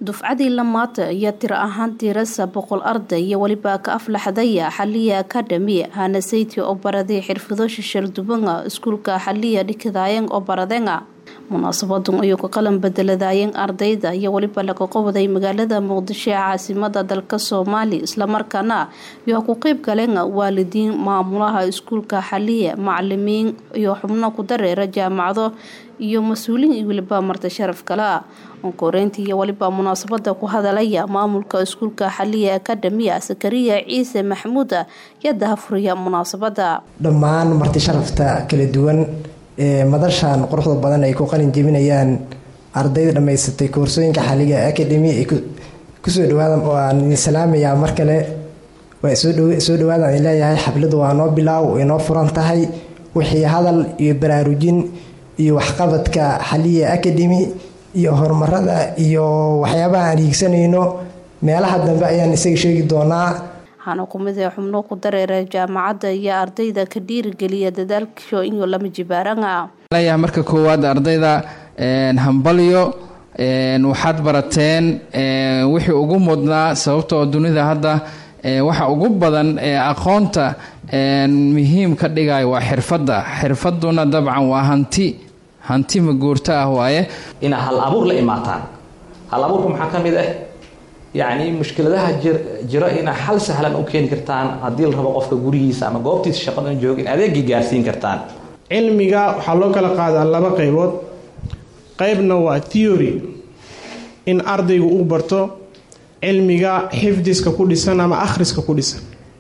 dufcadii lamaata iyo tiro ahaan tirasa boqol arday iyo weliba ka aflaxdaya xaliya academy hanasayti oo baraday xirfado shishaldubanga iskuulka xaliya dhikadaayang oo baradenga munaasabadun ayuu ka qalan bedeladaayeen ardayda iyo weliba laga qowaday magaalada muqdisho ee caasimada dalka soomaali islamarkaana iyo ku qeyb galeen waalidiin maamulaha iskuulka xaliya macalimiin iyo xubno ku dareera jaamacado iyo mas-uuliin iyo weliba marti sharaf kale onkoreyntii iyo weliba munaasabada ku hadalaya maamulka iskuulka xaliya academia sakariya ciise maxamuuda iyo dahafuriya munaasabada dhammaan marti sharafta kala duwan ee madashan quruxda badan ay ku qalin jebinayaan ardayda dhammaysatay koorsooyinka xaliga academy ay kusoo dhawaadaan oo aan idin salaamayaa mar kale waa soo dhawaadaan idin leeyahay xafladu waa noo bilaaw way noo furan tahay wixii hadal iyo baraarujin iyo waxqabadka xaliya academy iyo horumarada iyo waxyaabaha aan hiigsanayno meelaha dambe ayaan isaga sheegi doonaa waxaana kumid ee xubno ku dareera jaamacadda iyo ardayda ka dhiirigeliya dadaalkio inuu lama jibaaranga leeyahay marka koowaad ardayda hambalyo waxaad barateen wixii ugu mudnaa sababta oo dunida hadda waxa ugu badan ee aqoonta muhiim ka dhigayo waa xirfadda xirfaduna dabcan waa hanti hanti maguurto ah waaye inaa hal abuur la imaataan hal abuurka maxaa ka mid ah yacni mushkiladaha jiro inaa xal sahlan u keeni kartaan haddii la rabo qofka gurigiisa ama goobtiisa shaqadan jooga in adeegii gaarsiin kartaan cilmiga waxaa loo kala qaadaa laba qaybood qaybna waa theory in ardaygu uu barto cilmiga xifdiska ku dhisan ama akhriska ku dhisan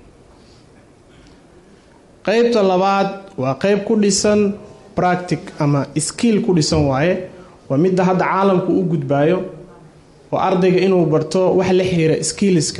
qaybta labaad waa qayb ku dhisan practic ama skill ku dhisan waaye waa midda hadda caalamku u gudbaayo oo ardayga inuu barto wax la xihiira skilliska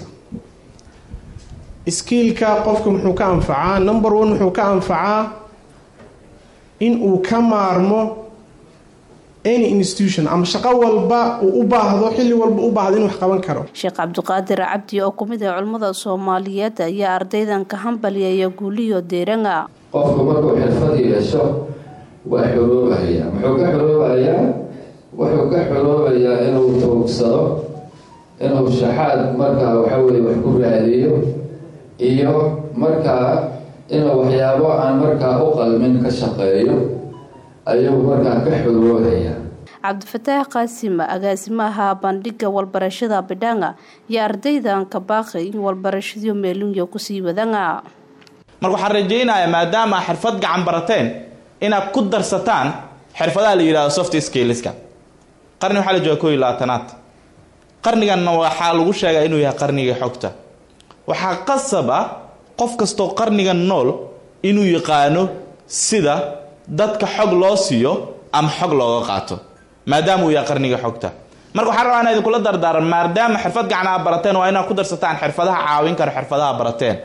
skiilka qofka muxuu ka anfacaa number one wuxuu ka anfacaa in uu ka maarmo any institution ama shaqo walba uu u baahdo xilli walba u baahdo inuu wax qaban karo sheekh cabdiqaadir cabdi oo kumid ah culimmada soomaaliyeed ayaa ardaydan ka hambaliyaya guuliyo deeranga qofku markuu xirfad yeesho waa xoroobahayaa muxuu ka xoroobayaa wuxuu ka xoroobayaa inuu tuugsado inuu shaxaad markaa waxaweye wax ku raadiyo iyo markaa inuu waxyaabo aan markaa u qalmin ka shaqeeyo ayuu markaa ka xoroobayaa cabdifataax qaasim agaasimaha bandhiga walbarashada bidhanga iyo ardaydan kabaaqi in walbarashadiyo meelunyo kusii wadanga marka waxaan rajaynayaa maadaama xirfad gacan barateen inaad ku darsataan xirfadaha la yidhahdo soft skillska qarni waxaa la jooga ko iyo labaatanaad qarniganna waxaa lagu sheegaa inuu yahay qarnigii xogta waxaa qasaba qof kastoo qarnigan nool inuu yaqaano sida dadka xog loo siiyo ama xog looga qaato maadaama uu yahay qarnigii xogta marka waxaan rabaa inaa idinkula dardaaran maadaama xirfad gacan aa barateen waa inaad ku darsataan xirfadaha caawin kara xirfadaha barateen